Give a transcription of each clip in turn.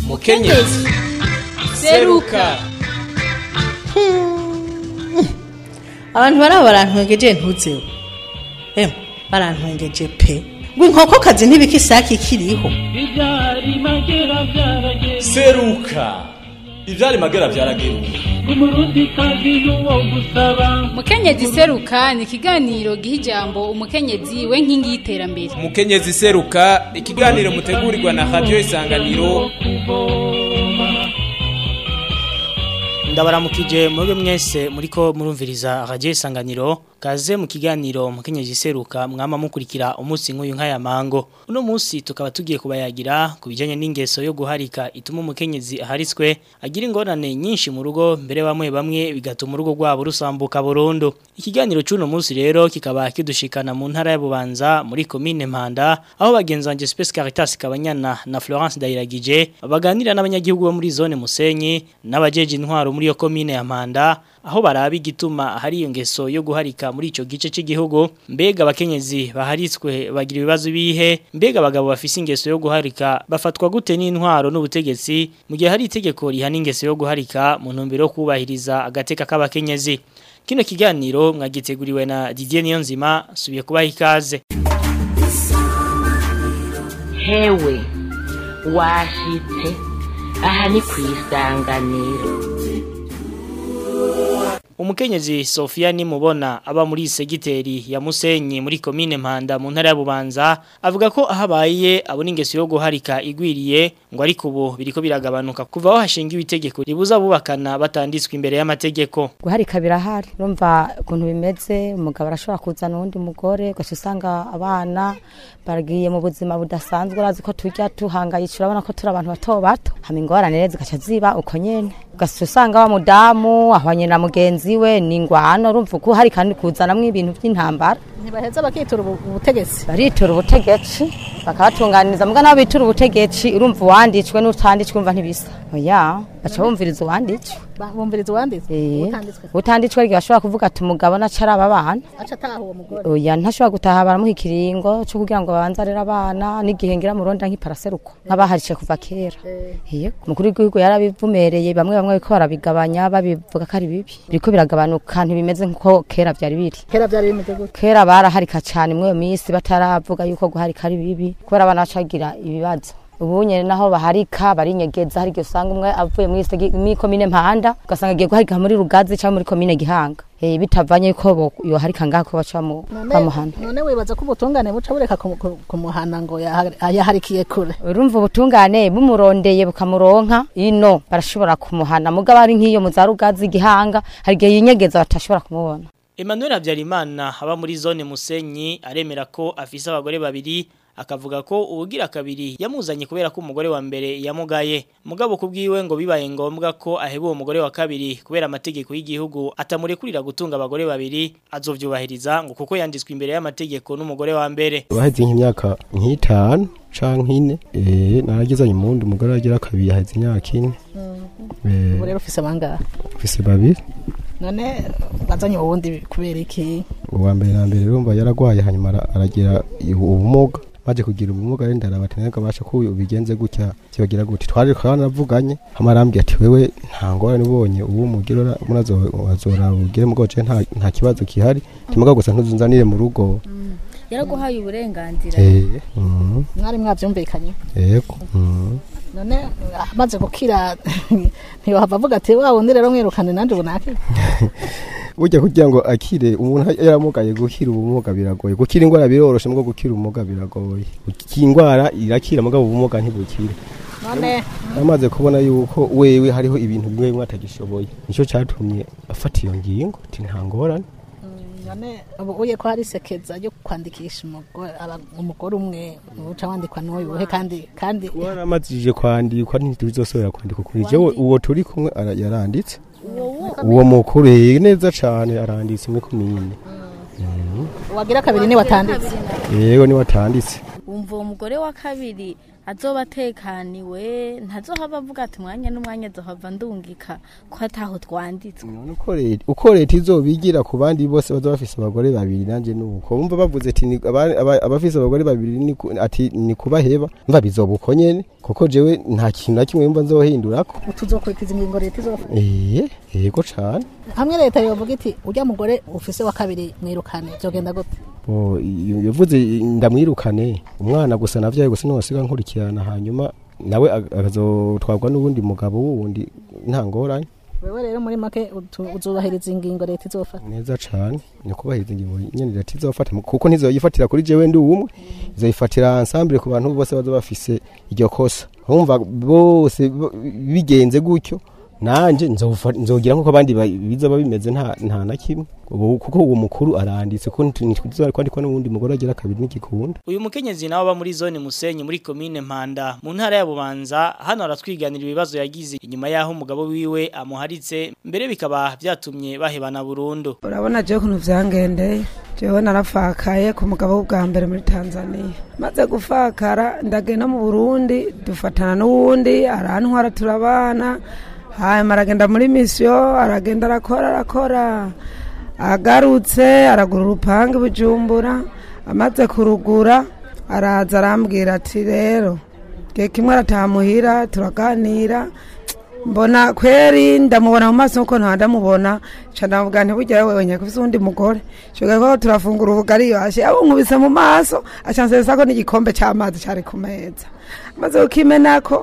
mukenyezi seruka abantu baraba barantwengeje ntuzeho emwe barantwengeje pe ngo inkokokazi ntibika isake ikiriho Ibyari magera byarageze seruka ivyari magera vyarageruka umurundi kazi n'uwo gusaba mukenyezi seruka ni ikiganiro giha ijambo umukenyezi we nkingi y'iterambere mukenyezi seruka ikiganiro mutegurirwa na radio isanganiro ndabaramukije mwebwe mwese muriko murumviriza radio isanganiro kaze mu kiganiro mukenyezi seruka mwama mukurikira umunsi nk'uyu nk'aya mango uno munsi tukaba tugiye kubayagira ku bijanye n'ingeso yo guharika ituma umukenyezi aharitswe agira ingorane nyinshi mu rugo mbere bamwe bamwe bigatuma urugo rwabo rusambuka burundu ikiganiro cy'uno munsi rero kikaba kidushikana mu ntara ya Bubanza muri commune Mpanda aho bagenzanje Space Caritas Kabanyana na Florence Dairagije baganira n'abanyagihugu bo muri zone Musenyi n'abajeje intwaro muri yo commune ya Mpanda aho baraba igituma hari iyo ngeso yo guharika muri ico gice cy'igihugu mbega abakenyezi baharitswe bagira ibibazo bihe mbega abagabo bafise ingeso yo guharika bafatwa gute n'intwaro n'ubutegetsi mu gihe hari itegeko rihana ingeso yo guharika mu ntumbero yo kubahiriza agateka k'abakenyezi kino kiganiro mwagiteguriwe na Didier Niyonzima subiye kubaha ikaze hewe washitse aha ni ku isanganiro Umukenyezi Sofia nimubona aba muri segiteri ya Musenyi muri commune Mpanda mu ntara ya Bubanza avuga ko ahabaye abona ingeso yo guharika igwiriye ngo ariko ubu biriko biragabanuka kuva aho hashingiwe itegeko ribuza bubakana batanditswe imbere y'amategeko guharika birahari urumva ukuntu bimeze umugabo arashobora kuzana uwundi mugore ugaca usanga abana baragiye mu buzima budasanzwe urazi ko tujya tuhangayicira urabona ko turi abantu bato bato hama ingorane rero zigaca ziba uko nyene ugaca usanga wa mudamu ahwanye na mugenzi we ni ingwano urumva uko hari kandi kuzanamwo ibintu by'intambara ntibaheza bakitura ubu- ubutegetsi baritura ubutegetsi bakabatunganiriza muga nabo bitura ubutegetsi urumva uwanditswe n'utanditswe urumva ntibisa oya baca bumviriza uwanditswe Ba- bumviriza uwanditswe Eh, utanditswe utanditswe ryo bashobora kuvuga ati umugabo nacara aba bana aca ataha uwo mugore oya ntashobora gutaha baramuha ikiringo cyo kugira ngo babanze arere abana n'igihe ngira muronda nk'iparaseruko nk'abaharishe kuva kera yego umukuru w'igihugu yarabivumereye bamwe bamwe bariko barabigabanya babivuga ko ari bibi biriko biragabanuka ntibimeze nk'uko kera byari biri kera byari bimeze gutya kera baraharika cyane muri iyo minsi bataravuga yuko guharika ari bibi kubera abana bacagira ibibazo ubu nyene naho baharika barinyegeza hari igihe usanga umwe avuye muri segi- muri komine mpanda ugasanga agiye guharika muri rugazi cyangwa muri komine gihanga Eh, bitavanye yuko bo- yoharika ngaho ko baca bamu- bamuhana none wibaza ko ubutungane buca bureka kumu- ku- kumuhana ngo yaha- yaharikiye kure urumva ubutungane bumurondeye bukamuronka ino barashobora kumuhana mugabo ari nk'iyo mu za rugazi gihanga hari igihe yinyegeza batashobora kumubona Emmanuel Habyarimana aba muri zone Musenyi aremera ko afise abagore babiri akavuga ko ubugira kabiri yamuzanye kubera ko umugore wa mbere yamugaye mugabo kubwiwe ngo bibaye ngombwa ko aheba uwo mugore wa kabiri kubera amategeko y'igihugu atamurekurira gutunga abagore babiri azovyubahiriza ngo kuko yanditswe imbere y'amategeko n'umugore wa mbere baheze nk'imyaka nk'itanu canke ine eh naragezanye umundi umugore agira kabiri yaheze imyaka ine eh ubu rero ufise bangahe ufise babiri none bazanye uwundi kubera iki uwa mbere na mbere urumva yaragwaye hanyuma ara- aragira ubumuga maze kugira ubumuga rero ndarabati nawe kabasha ko ubigenze gutya kibagira gute twari twanavuganye hama arambwira ati wewe nta ngorane ubonye ubu mugira murazora ugire mugoce nta nta kibazo kihari timuga gusa ntuzunzanire mu rugo yaraguhaye uburenganzira eh mhm, mwari mwavyumvikanye yego mhm. none amaze gukira ntiyohava avuga ati wa wundi rero mwirukane nanje ubu nakira burya kugira ngo akire umuntu yaramugaye gukira ubumuga biragoye gukira indwara biroroshe mugabo gukira ubumuga biragoye iyi ndwara irakira mugabo ubumuga ntibukire none amaze kubona yuko wewe hariho ibintu bimwe bimwe atagishoboye nicyo cyatumye afata iyo ngingo ati nta ngorane none ubu uye ko hari sekeza yo kwandikisha umugore aba- umugore umwe uca wandikwa n'uyu kandi kandi waramazije kwandikwa ntituzosubira kwandika kuri jewe uwo turi kumwe ara- yaranditse uwo mukuru eh, neza cane aranditse muri komine wagira kabiri ni watanditse yego ni watanditse wumva uwo mugore wa kabiri azoba atekaniwe ntazohava avuga ati umwanya n'umwanya azohava ndungika ko ataho twanditswe uko leta uko leta izobigira ku bandi bose baza bafise abagore babiri nanje nuko bumva bavuze ati ni- aba- aba- abafise abagore babiri ni ku- ati ni kubaheba mva bizoba uko nyene kuko jewe nta kintu na kimwe yumva nzohindurako tuzokurikiza ingingo leta izofata eh yego cane hamwe leta yovuga iti urya mugore ufise wa kabiri mwirukane byogenda gute Bo, iyo- yavuze ndamwirukane umwana gusa navyaye gusa nosiga nkurikirana hanyuma nawe ag- akazotwarwa n'uwundi mugabo wundi nta ngorane wewe rero muri make utu- uzubahiriza ingingo leta izofata neza cane ni kubahiriza ingingo nyene leta izofata kuko ntizoyifatira kuri jewe ndi umwe izoyifatira ensemble ku bantu bose baza bafise iryo kosa urumva bose bo- bigenze gutyo nanje nzofa- nzogira nkuko abandi ba- biza bimeze nta nta na kimwe ubu kuko uwo mukuru aranditse ko ntituzari kwandikwa n'uwundi mugore agira kabiri n'igikunda Uyu mukenyezi nawe aba muri zone Musenyi muri komine Mpanda mu ntara ya Bubanza hano aratwiganira ibibazo yagize inyuma yaho umugabo wiwe amuharitse mbere bikaba byatumye bahebana burundu urabona jewe ukuntu vyangendeye jewe narafakaye ku mugabo w'ubwa mbere muri tanzania maze gufakara ndagenda mu burundi dufatana n'uwundi arantwara turabana hanyuma aragenda muri misiyo aragenda arakora arakora agarutse aragura urupangu i bujumbura amaze kurugura araza arambwira ati rero gihe kimwe arataha muhira turaganira mbona kweri ndamubona mu maso nkuko nta ndamubona ca ndavuga nti burya wewe nyako ufise uwundi mugore shoga ko turafungura ubugari yashe abo nkubise mu maso aca nsesako n'igikombe c'amazi cari ku meza maze kukimenako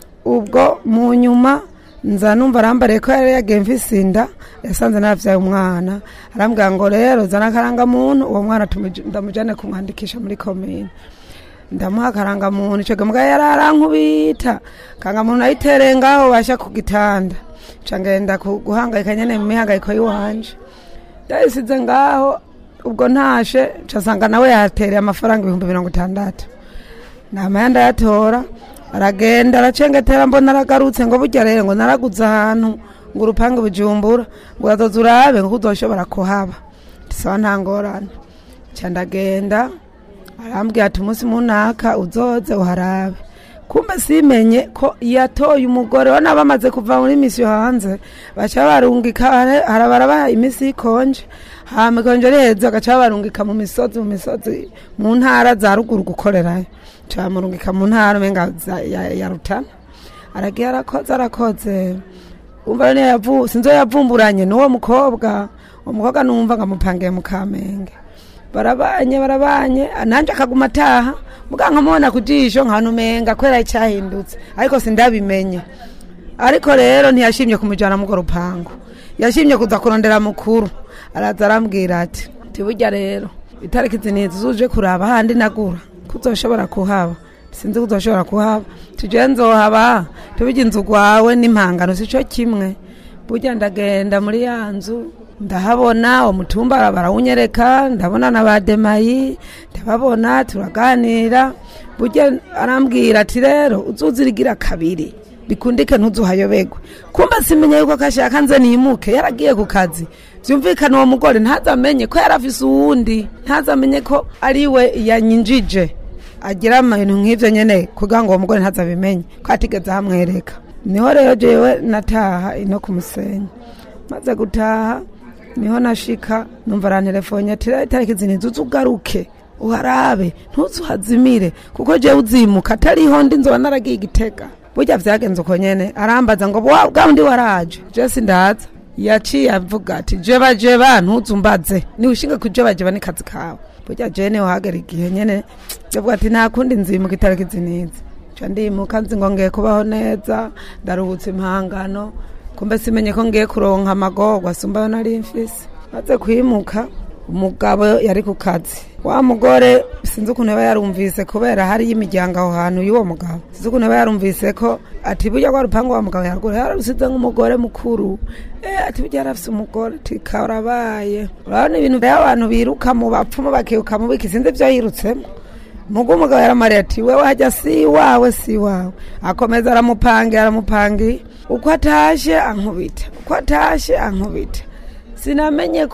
ubwo mu nyuma nza numva arambariye ko yari yagiye mfise inda yasanze navyaye umwana arambwira ngo rero zana akarangamuntu uwo mwana tumuj- ndamujane kumwandikisha muri komine ndamuha akarangamuntu ico gambwa yari arankubita karangamuntu nayitereye ngaho basha ku gitanda ca ngenda ku- guhangayika nyene mu mihangayiko yiwanje ndayisize ngaho ubwo ntashe ca nsanga nawe yatereye amafaranga ibihumbi mirongo itandatu namaya ndayatora aragenda aracengetera mbona aragarutse ngo burya rero ngo naraguze ahantu ngo urupangu bujumbura ngo urazoza urabe ngo uzoshobora kuhaba tisaba nta ngorane ca ndagenda arambwira ati umunsi munaka uzoze uharabe kumbe simenye ko yatoye umugore wana bamaze kuva muri misiyo hanze baca barungika hara- harabarabaha imisi ikonje hama ikonje riheze bagaca barungika mu misozi mu misozi mu ntara za ruguru gukorerayo ca bamurungika mu ntara umenga za- ya ya rutana aragiye arakoze arakoze umva niyo yavu sinzo yavumburanye n'uwo mukobwa uwo mukobwa numva ngamupangiye mu kamenge barabanye barabanye nanje akaguma ataha muga nkamubona ku jisho nkanumenga kwera icyahindutse ariko sindabimenye ariko rero ntiyashimye kumujyana mu rupangu yashimye kuza kurondera mukuru araza arambwira ati tiburya rero itariki zinizi zuje kuraba handi nagura kuzoshobora kuhaba sinzi kuzoshobora kuhaba tuje nzohaba tubijya inzu gwawe n'impangano sico kimwe burya ndagenda muri ya nzu ndahabona umutumba barawunyereka ndabona na ba demayi ndababona turaganira burya arambwira ati rero uzuzirigira kabiri bikundike ntuzuhayoberwe kumbe simenye yuko kashaka nze nimuke yaragiye ku kazi byumvikana uwo mugore ntazamenye ko yari afise uwundi ntazamenye ko ari we yanyinjije agira ibintu nk'ibyo nyine kugira ngo uwo mugore ntazabimenye ko atigeze ahamwereka niho rero jewe nataha ino ku musenyi maze gutaha niho nashika numva arantelefone ati "Rero itariki zini nzuze ugaruke uharabe ntuzuhazimire kuko jewe uzimuka atariho ndi nzoba naragiye igitega burya vyagenze uko nyene arambaza ngo wa bwa undi waraje je sindaza yaciye avuga ati jeba jeba ntuzumbaze niwishinga kujeba jeba ni kazi kawe burya je niho hagera igihe nyene yavuga ati nta kundi nzimuka itariki zinizi ca ndimuka nzi ngo ngiye kubaho neza ndaruhutse impangano kumbe simenye ko ngiye kuronka amagorwa asumbayo nari mfise maze kwimuka umugabo yari ku kazi wa mugore sinzi ukuntu yaba yarumvise kubera hariyo imiryango aho hantu y'uwo mugabo sinzi ukuntu yaba yarumvise ko ati burya rwa rupangu wa mugabo yaragura yararusize nk'umugore mukuru eh ati burya yarafise umugore ati karabaye urabona ibintu by'abantu biruka mu bapfumu bakiruka mu biki sinzi ibyo yirutsemo mugo umugabo yaramariye ati wewe hajya si wawe si wawe akomeza aramupangira aramupangira uko atashe ankubita uko atashe ankubita sinamenye ko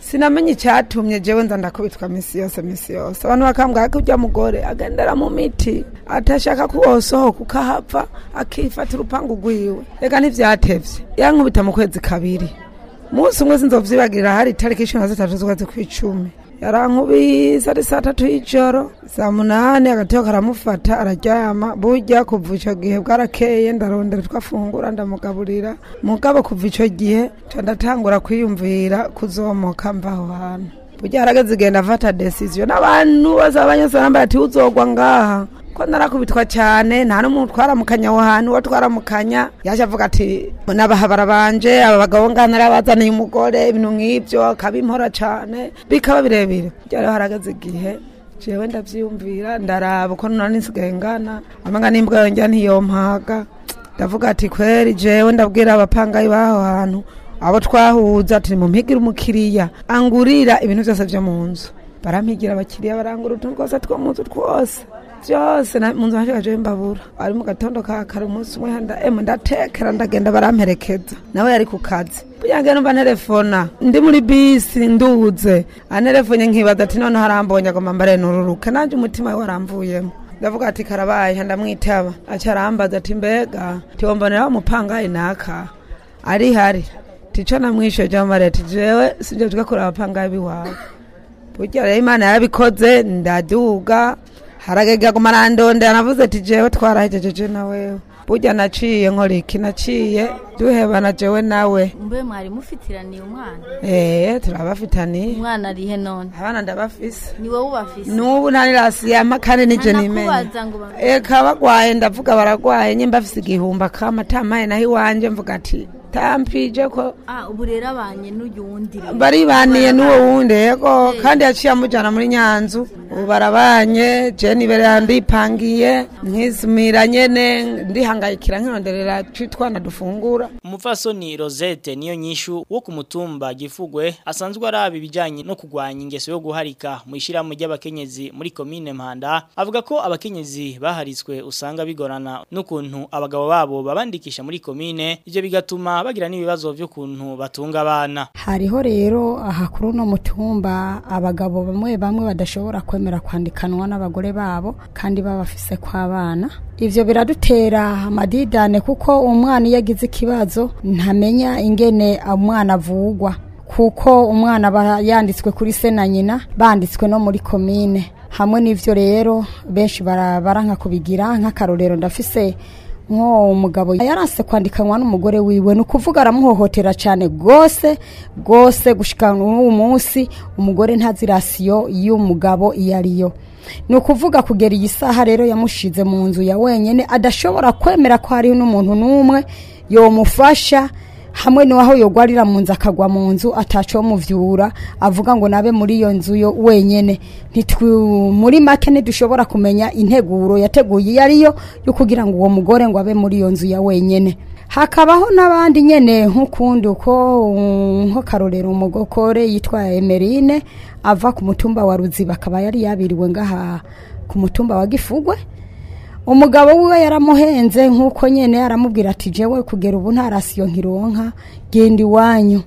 sinamenye icyatumye jewe nza ndakubitwa misi yose misi yose abantu bakambwira ko ujya mugore agendera mu miti atashaka ko wosohoka ukahava akifata urupangu rwiwe reka ntivyatevye yankubita mu kwezi kabiri munsi umwe sinzovyibagirira hari itariki cumi na zitatu z'ukwezi kw'icumi yarankubise ari saa tatu y'ijoro saa munani agateko karamufata araryama burya kuva ico gihe bwarakeye ndarondera twafungura ndamugaburira mugabo kuva ico gihe ca ndatangura kwiyumvira kuzomoka mva aho hantu burya harageze igenda afata decision n'abantu bose abanyose barambaye ati uzogwa ngaha ko narakubitwa cyane nta n'umuntu twaramukanya aho hantu uwo twaramukanya yaje avuga ati n'abahabara banje aba bagabo ngana narabazaniye umugore ibintu nk'ibyo akabimpora cyane bikaba birebire byari harageze igihe jewe ndavyiyumvira ndaraba uko nona nisigaye ngana amanga n'imbwa yonjya ntiyompaga ndavuga ati kweri jewe ndabwira abapangayi b'aho hantu abo twahuza ati mumpigire umukiriya angurira ibintu byose byo mu nzu barampigira abakiriya barangura utuntu twose two mu nzu twose byose na- mu nzu hanje jewe mbabura ari mu gatondo ka kare umunsi umwe nda emu ndatekera ndagenda baramperekeza nawe yari ku kazi buyange numva nterefona ndi muri bisi nduze anerefonye nkibaza ati none harambonye agomba mbare nururuke nanje umutima we waramvuyemo ndavuga ati karabaye ndamwitaba aca arambaza ati mbega tiwombonera umupangayi naka ari hari tico namwishe jamare ati jewe sinje tugakora abapangayi biwawe burya rero imana yarabikoze ndaduga haragega guma arandondera navuze ati jewe twarahejejeje na wewe burya naciye nkora iki naciye duhebana jewe nawe mbe mwari mufitiraniye umwana eh turabafitaniye umwana arihe none abana ndabafise ni wowe ubafise n'ubu ntarirasiyama kandi nije nimenya Ntanakubaza ngo ba- eka bagwaye ndavuga baragwaye nyimba afise igihumba kama tamaye naho iwanje mvuga ati tampije ko ah ubu rero abanye n'uyu wundi rero baribaniye n'uwo wundi yego kandi yaciye amujyana muri nyanzu ubu barabanye jeni imbere yandipangiye nkizimira nyene ndihangayikira nkironderera twitwana dufungura Umupfasoni Rosette niyo nyishu wo ku mutumba gifugwe asanzwe araba ibijanye no kugwanya ingeso yo guharika mu ishirahamwe ry'abakenyezi muri komine Mpanda avuga ko abakenyezi baharitswe usanga bigorana n'ukuntu abagabo babo babandikisha muri komine ivyo bigatuma bagira n'ibibazo vy'ukuntu batunga abana hariho rero aha kuri uno mutumba abagabo bamwe bamwe badashobora kwemera kwandikanwa n'abagore babo kandi babafise kw'abana ivyo biradutera amadidane kuko umwana iyo agize ikibazo ntamenya ingene umwana avugwa kuko umwana aba yanditswe kuri se na nyina banditswe no muri komine hamwe n'ivyo rero benshi bara- baranka kubigira nk'akarorero ndafise nko umugabo yaranse kwandikanwa n'umugore wiwe ni ukuvuga aramuhohotera cyane rwose rwose gushika n'uwo munsi umugore ntazi rasiyo y'umugabo iyo ariyo ni ukuvuga kugera iyi saha rero yamushize mu nzu ya wenyine adashobora kwemera ko hariho n'umuntu n'umwe yomufasha hamwe n'aho yogwarira mu nzu akagwa mu nzu atacomuvyura avuga ngo nabe muri iyo nzu yo wenyene Ntitwu- muri make ntidushobora kumenya integuro yateguye iyo ariyo yo kugira ngo uwo mugore ngo abe muri iyo nzu ya wenyene hakabaho n'abandi nyene nk'ukundi uko um, nko karorero umugokore yitwa Emerine ava ku mutumba wa Ruziba akaba yari yabiriwe ngaha ku mutumba wa Gifugwe umugabo wiwe yaramuhenze nk'uko nyene aramubwira ati jewe kugera ubu nta rasiyo nkironka genda iwanyu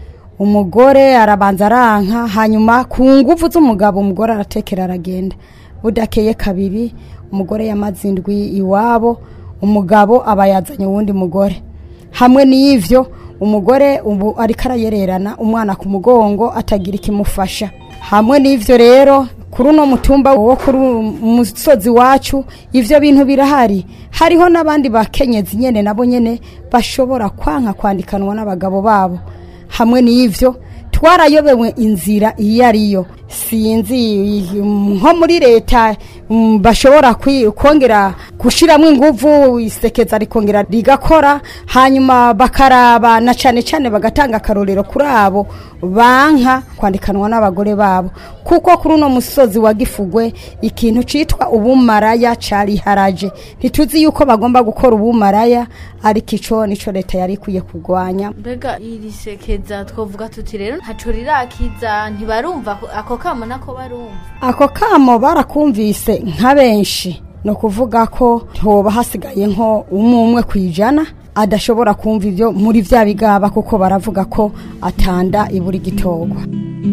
umugore arabanza aranka hanyuma ku nguvu z'umugabo umugore aratekera aragenda budakeye kabiri umugore yamaze indwi iwabo umugabo aba yazanye uwundi mugore hamwe n'ivyo umugore ubu ariko arayererana umwana ku mugongo atagira ikimufasha hamwe n'ivyo rero kuri uno mutumba wo kuri umusozi wacu ivyo bintu birahari hariho n'abandi bakenyezi nyene nabo nyene bashobora kwanka kwandikanwa n'abagabo babo hamwe n'ivyo twarayobewe inzira iyo ariyo sinzi mm, nko muri leta mm, bashobora kwi- kongera gushiramo inguvu isekeza rikongera rigakora hanyuma bakaraba na cane cane bagatanga akarorero kuri abo banka kwandikanwa n'abagore babo kuko kuri uno musozi wa gifugwe ikintu citwa ubumaraya cariharaje ntituzi yuko bagomba gukora ubumaraya ariko ico nico leta yari ikwiye kurwanya mbega iri sekeza twavuga tuti rero ntaco rirakiza ntibarumva ko- ako kamo nako barumva ako kamo barakumvise nka benshi ni ukuvuga ko hoba hasigaye nko umwe umwe ku ijana adashobora kumva ibyo muri bya bigaba kuko baravuga ko atanda ibura igitogwa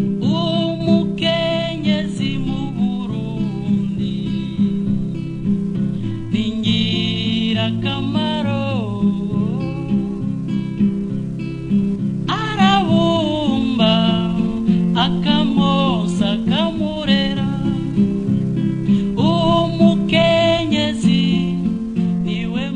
akamaro arabumba akamosa akamurera umukenyezi niwe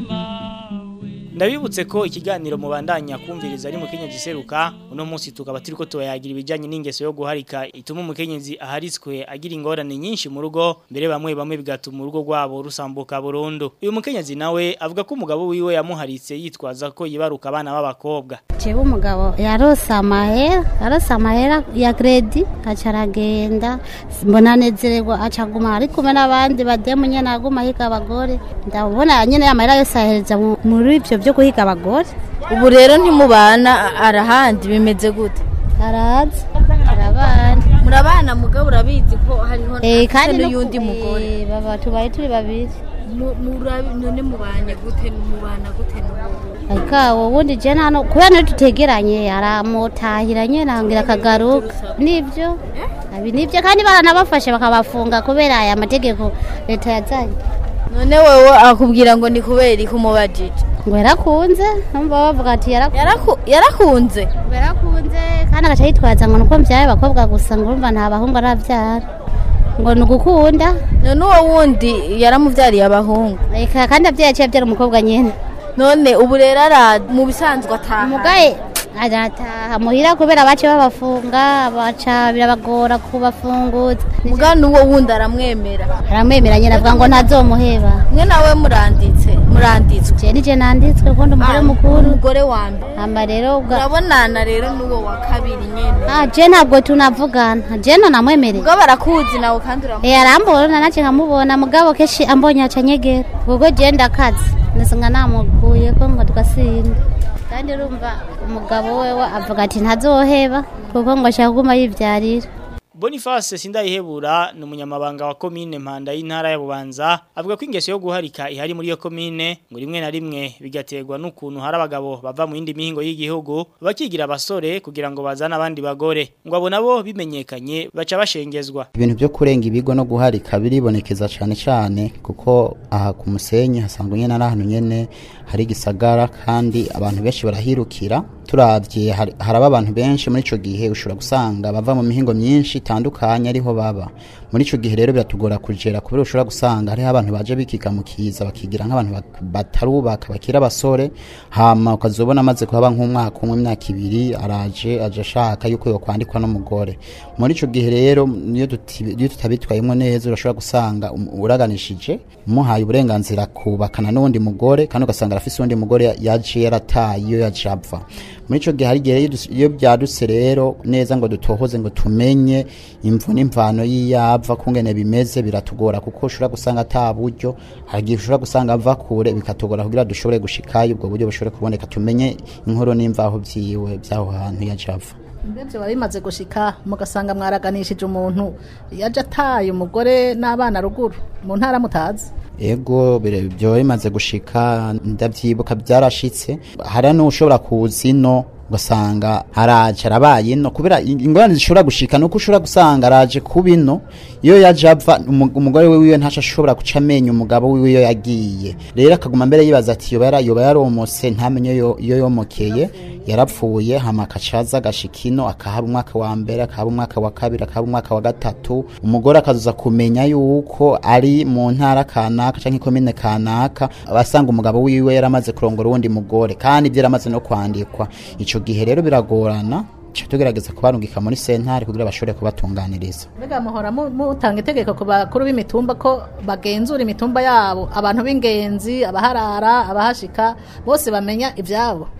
ndabibutse ko ikiganiro mubandanya kumviriza ari mukenyezi seruka uno munsi tukaba turiko tubayagira ibijanye n'ingeso yo guharika ituma umukenyezi aharitswe agira ingorane nyinshi mu rugo mbere bamwe bamwe bigatuma urugo rwabo rusambuka burundu uyu mukenyezi nawe avuga ko umugabo wiwe yamuharitse yitwaza ko yibaruka abana b'abakobwa jewe umugabo yarose amahera yarose amahera ya kredi aca aragenda mbona anezererwa aca aguma ari kumwe n'abandi bademu nyene aguma ahiga abagore ndabona nyene amahera yose ahereza mu- muri ivyo vyo guhiga abagore ubu rero ntimubana arahandi bimeze gute araza arabana murabana mugabo urabizi ko hariho Eh, kandi no n'uyundi ku- mugore eh, baba tubaye turi babiri Mu- murabi- none mubanye gute mubana gute n'ubu ariko ubundi je hano kubera niyo tutegeranye aramutahiranye nangira akagaruka nivyo abi nivyo kandi baranabafashe bakabafunga kubera aya mategeko leta yazanye none wewe akubwira ngo ni kubera iki umubajije ngo yarakunze numva bavuga ati Yaraku- yarakunze yarakunze kandi agaca yitwaza ngo nuko mbyaye abakobwa gusa ngo urumva nta bahungu aravyara ngo ni ugukunda none uwo wundi yaramuvyariye abahungu reka kandi abyaye aciye abyara umukobwa nyene none ubu rero ara mu bisanzwe ataha umugaye arataha muhira kubera bace babafunga baca birabagora kubafunguza muga n'uwo wundi aramwemera aramwemera nyine avuga ngo ntazomuheba mwe nawe muranditse muranditswe je nije nanditswe kundi umugore mukuru umugore wa mbere hamba rero ubwa urabonana rero n'uwo wa kabiri nyene ah je ntabwo tunavugana je no namwemerera ubwo barakuzi nawe kandi uramubona Eh arambona nace nkamubona mugabo keshi ambonye aca nyegera ubwo je ndakaze nasinga namuguye ko ngo twasinda kandi urumva umugabo wewe avuga ati ntazoheba kuko ngo ashaka kuguma yivyarira Boniface Sindayihebura ni umunyamabanga wa komine Mpanda y'intara ya Bubanza avuga ko ingeso yo guharika ihari muri iyo komine ngo rimwe na rimwe bigaterwa n'ukuntu hari abagabo bava mu yindi mihingo y'igihugu bakigira abasore kugira ngo bazane abandi bagore ngo abo nabo bimenyekanye baca bashengezwa ibintu byo kurenga ibigo no guharika biribonekeza cyane cyane kuko aha ku musenyi hasangwa nyine ari ahantu nyine hari igisagara kandi abantu benshi barahirukira turabye hari haraba abantu benshi muri ico gihe ushobora gusanga bava mu mihingo myinshi itandukanye ariho baba muri ico gihe rero biratugora kugera kubera ushobora gusanga hariho abantu baje bikika mu kiza bakigira nk'abantu bak- batarubaka bakira abasore hama ukazobona amaze kuhaba nk'umwaka umwe imyaka ibiri araje aje ashaka yuko yokwandikwa n'umugore muri ico gihe rero niyo tuti- iyo tutabitwayemo neza urashobora gusanga um- uraganishije umuhaye uburenganzira kubakana n'uwundi mugore kandi ugasanga arafise uwundi mugore yaje yarataye iyo yaje apfa muri ico gihe hari igihe iyo dus- iyo byadutse rero neza ngo dutohoze ngo tumenye imvu n'imvano y'iyava kungene bimeze biratugora kuko ushobora gusanga ata buryo hari igihe ushobora gusanga ava kure bikatugora kugira dushobore gushikayo ubwo buryo bushobore kuboneka tumenye inkuru n'imvaho vyiwe by'aho hantu yaje ava mbese biba bimaze gushika mugasanga mwaraganishije umuntu yaje ataye umugore n'abana ruguru mu ntara mutazi ego bire- byo bimaze gushika ndavyibuka byarashitse hari n'ushobora kuza ino ugasanga araje arabaye ino kubera ingorane zishobora gushika nuko ushobora gusanga araje kuba ino iyo yaje ava umu- umugore wiwe ntaco ashobora guca amenya umugabo wiwe iyo yagiye rero akaguma mbere yibaza ati yoba yara- yoba yaromotse ntamenye iyo iyo yomokeye yarapfuye hama akacaza agashika ino akahaba umwaka wa mbere akahaba umwaka wa kabiri akahaba umwaka wa gatatu umugore akaza kumenya yuko ari mu ntara kanaka canke ikomine kanaka abasanga umugabo wiwe yaramaze kurongora uwundi mugore kandi ibyo yaramaze no kwandikwa ico gihe rero biragorana ca tugerageza kubarungika muri sentare kugira bashobore kubatunganiriza mbega muhora mu- mutanga itegeko ku bakuru b'imitumba ko bagenzura imitumba yabo abantu b'ingenzi abaharara abahashika bose bamenya ibyabo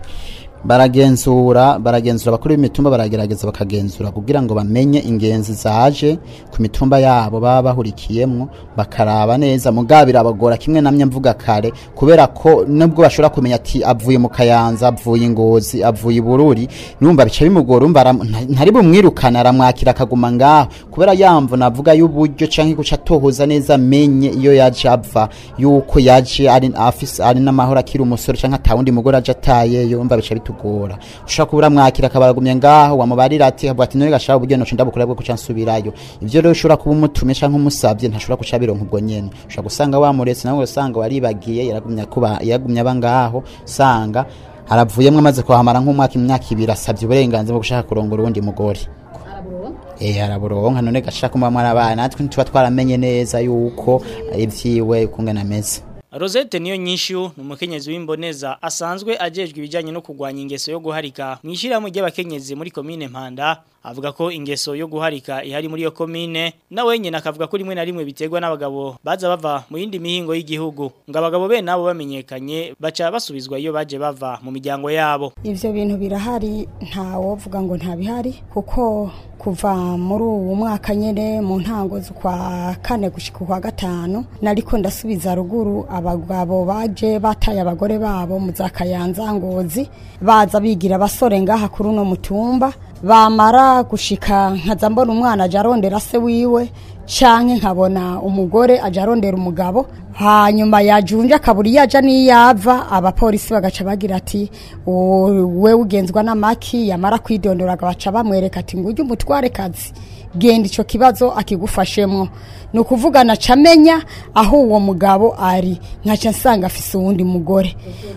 baragenzura baragenzura abakuru b'imitumba baragerageza bakagenzura kugira ngo bamenye ingenzi zaje ku mitumba yabo baba bahurikiyemwo bakaraba neza mugabo birabagora kimwe namye mvuga kare kubera ko nubwo bashobora kumenya ati avuye mu kayanza avuye ingozi avuye i bururi numva bica bimugora umva aram- nta- ntari bumwirukana aramwakira akaguma ngaho kubera yamvu navuga y'uburyo canke guca atohoza neza amenye iyo yaje ava yuko yaje ari afise ari n'amahoro akiri umusore canke atawundi mugore aje atayeyo umva bica bitugora bikatugora ushobora kubura mwakira akabaragumye ngaho wamubarira ati avuga ati none gashaka uburyo noco ndabukora bwo kuca nsubirayo ivyo rero ushobora kuba umutumye canke umusavye ntashobora kuca bironka ubwo nyene ushobora gusanga wamuretse nawe usanga waribagiye yaragumye kuba yaragumye aba ngaho sanga haravuyemwo amaze kuhamara nk'umwaka imyaka ibiri asabye uburenganzira bwo gushaka kurongora uwundi mugore eh araburonka none gashaka kumba mwarabaye natwe ntituba twaramenye neza yuko ivyiwe kungana ameze Rosette niyo nyishu ni umukenyezi w'imboneza asanzwe ajejwe ibijyanye no kurwanya ingeso yo guharika mu ishyirahamwe ry'abakenyezi muri komine Mpanda avuga ko ingeso yo guharika ihari muri iyo komine na wenyine akavuga ko rimwe na rimwe biterwa n'abagabo baza bava mu yindi mihingo y'igihugu ngo abagabo be nabo bamenyekanye baca basubizwa iyo baje bava mu miryango yabo ivyo bintu birahari ntawovuga ngo ntabihari kuko kuva muri uwo mwaka nyene mu ntango z'ukwa kane gushika kwa gatanu nariko ndasubiza ruguru abagabo baje bataye abagore babo mu za kayanza ngozi baza bigira abasore ngaha kuri uno mutumba bamara gushika nkaza mbona umwana aja arondera se wiwe canke nkabona umugore aja arondera umugabo hanyuma yajunje akabura iyo aja n'iyava abapolisi bagaca bagira ati we ugenzwa n'amaki yamara kwidondora baca bamwereka ati ngujye umutware kazi genda ico kibazo akigufashemwo ni ukuvuga naca amenya aho uwo mugabo ari nkaca nsanga afise uwundi mugore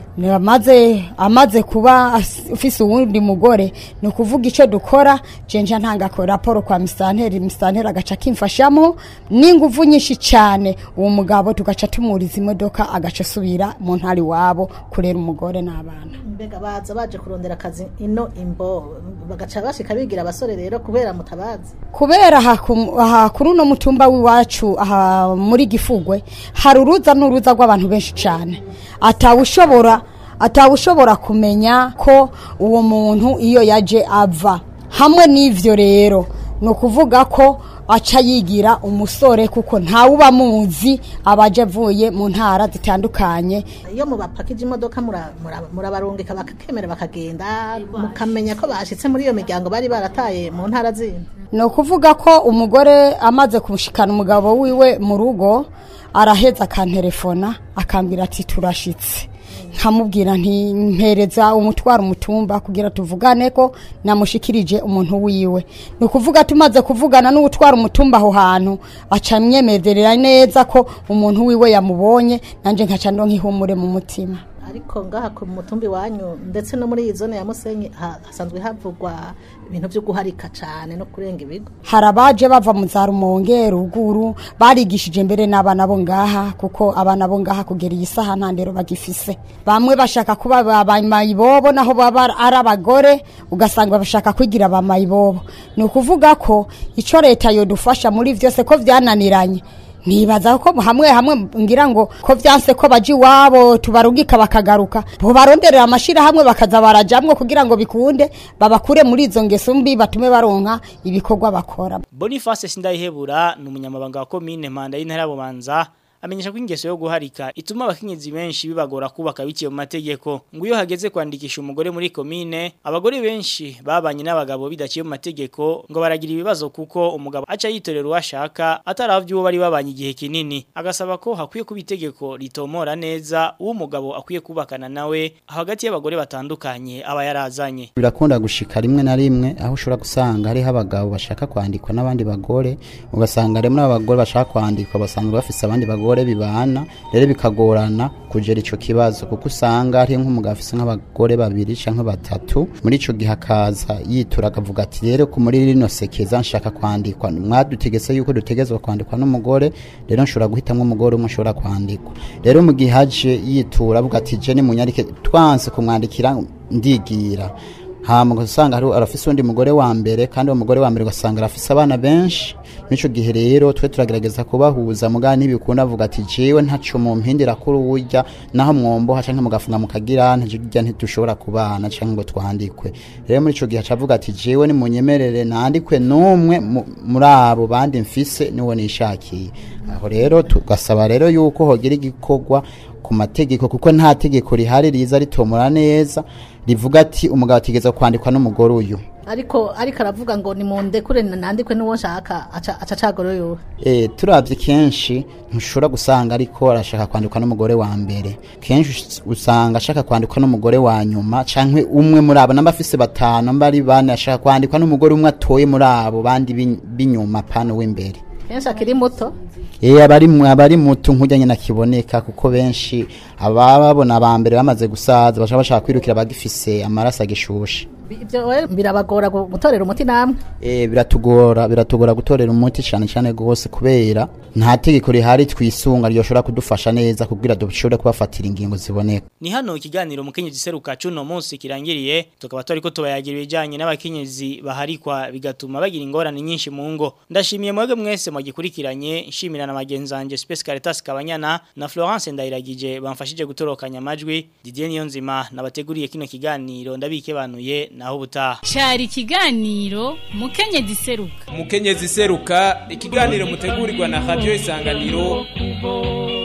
amaze amaze kuba afise uwundi mugore ni ukuvuga icyo dukora jenja ntanga raporo kwa misanteri misanteri agaca akimfashamo n'inguvu nyinshi cyane uwo mugabo tugaca tumuriza imodoka agaca asubira mu ntari wabo kurera umugore n'abana mbega baza baje kurondera akazi ino imbo bagaca bashika bigira abasore rero kubera mutabazi kubera aha kuri uno mutumba w'iwacu aha muri gifugwe hari uruza n'uruza rw'abantu benshi cyane atawushobora atawushobora kumenya ko uwo muntu iyo yaje ava hamwe n'ivyo rero ni ukuvuga ko aca yigira umusore kuko ntawuba muzi abaje avuye mu ntara zitandukanye iyo mubapakije imodoka murabarungika bakakemera bakagenda mukamenya ko bashitse muri iyo miryango bari barataye mu ntara zindi ni ukuvuga ko umugore amaze kumushikana umugabo wiwe mu rugo araheza akantelefona akambwira ati turashitse nkamubwira nti mpereza umutwaro umutumba kugira tuvugane ko namushikirije umuntu wiwe ni ukuvuga tumaze kuvugana n'utwara umutumba aho hantu aca myemerera neza ko umuntu wiwe yamubonye nanjye nkaca ndonka ihumure mu mutima ariko ngaha ku mutumbi wanyu ndetse no muri iyi zone ya Musenyi hasanzwe havugwa ibintu byo guharika cyane no kurenga ibigo hari abaje bava mu za rumonge ruguru barigishije mbere n'abana bo ngaha kuko abana bo ngaha kugera iyi saha nta ndero bagifise bamwe bashaka kuba bamayibobo naho baba ari abagore ugasanga bashaka kwigira abamayibobo ni ukuvuga ko icyo leta yodufasha muri byose ko byananiranye nibaza ko hamwe hamwe ngira ngo ko vyanse ko baji wabo tubarugika bakagaruka bo baronderera amashira hamwe bakaza barajamwe kugira ngo bikunde babakure muri izo ngeso mbi batume baronka ibikorwa bakora Boniface Sindayihebura ni umunyamabanga wa commune Mpanda y'intara bubanza amenyesha ko ingeso yo guharika ituma abakenyezi benshi bibagora kubaka biciye mu mategeko ngo iyo hageze kwandikisha umugore muri komine abagore benshi babanye n'abagabo bidaciye mu mategeko ngo baragira ibibazo kuko umugabo aca yitorera uwashaka ataravye uwo bari babanye igihe kinini agasaba ko hakwiye kuba itegeko ritomora neza uwo umugabo akwiye kubakana nawe hagati y'abagore batandukanye aba yarazanye birakunda gushika rimwe na rimwe aho ushobora gusanga hariho abagabo bashaka kwandikwa n'abandi bagore ugasanga rimwe n'abagore bashaka kwandikwa basanga bafise abandi bagore abagore bibana rero bikagorana kugera ico kibazo kuko usanga ari nk'umugabo afise nk'abagore babiri canke batatu muri ico gihe akaza yitura akavuga ati rero ku muri rino sekeza nshaka kwandikwa mwadutegetse yuko dutegezwa kwandikwa n'umugore rero nshobora guhitamwo umugore umwe nshobora kwandikwa rero mu gihe aje yitura avuga ati je ni munyarike twanse kumwandikira ndigira hama ugasanga hari arafise undi mugore wa mbere kandi uwo mugore wa mbere ugasanga arafise abana benshi nico gihe rero twe turagerageza kubahuza mugana ntibikunda avuga ati jewe ntaco mu mpindira kuri urya naho mwomboha canke mugafunga mukagira ntajya ntidushobora kubana canke ngo twandikwe rero muri ico gihe acavuga ati jewe ni munyemerere nandikwe n'umwe muri abo bandi mfise niwo nishakiye aho rero tugasaba rero yuko hogira igikorwa ku mategeko kuko nta tegeko rihari riza ritomora neza rivuga ati umugabo ategeza kwandikwa n'umugore uyu ariko ariko aravuga ngo ni mu ndekure nandikwe n'uwo nshaka aca aca acagoro yowe Eh, turabye kenshi ntushobora gusanga ariko arashaka kwandikwa n'umugore wa mbere kenshi us- usanga ashaka kwandikwa n'umugore wa nyuma canke umwe muri abo namba afise batanu namba ari bane ashaka kwandikwa n'umugore umwe atoye muri abo bandi b'in- b'inyuma pano w'imbere kenshi akiri muto Eh abari mu- abari muto nkujyanye nakiboneka kuko benshi abababona aba mbere bamaze gusaza bashaka bashaka kwirukira bagifise amaraso agishushe ibyo we birabagora gu- gutorera umuti namwe Eh biratugora biratugora gutorera umuti cyane cyane gose kubera nta tegeko rihari twisunga ryoshobora kudufasha neza kugira dushobore kubafatira ingingo ziboneka Ni hano ikiganiro mukenyezi seruka cuno munsi kirangiriye tukaba twariko tubayagira ibijanye n'abakenyezi baharikwa bigatuma bagira ingorane nyinshi mu ngo ndashimiye mwebwe mwese mwagikurikiranye nshimira na magenzanje Space Caritas Kabanyana na Florence Ndayiragije bamfashije gutorokanya amajwi Didier Niyonzima nabateguriye kino kiganiro ndabikebanuye naho butaha Cari ikiganiro mukenyezi seruka umukenyezi seruka ikiganiro mutegurirwa na radio isanganiro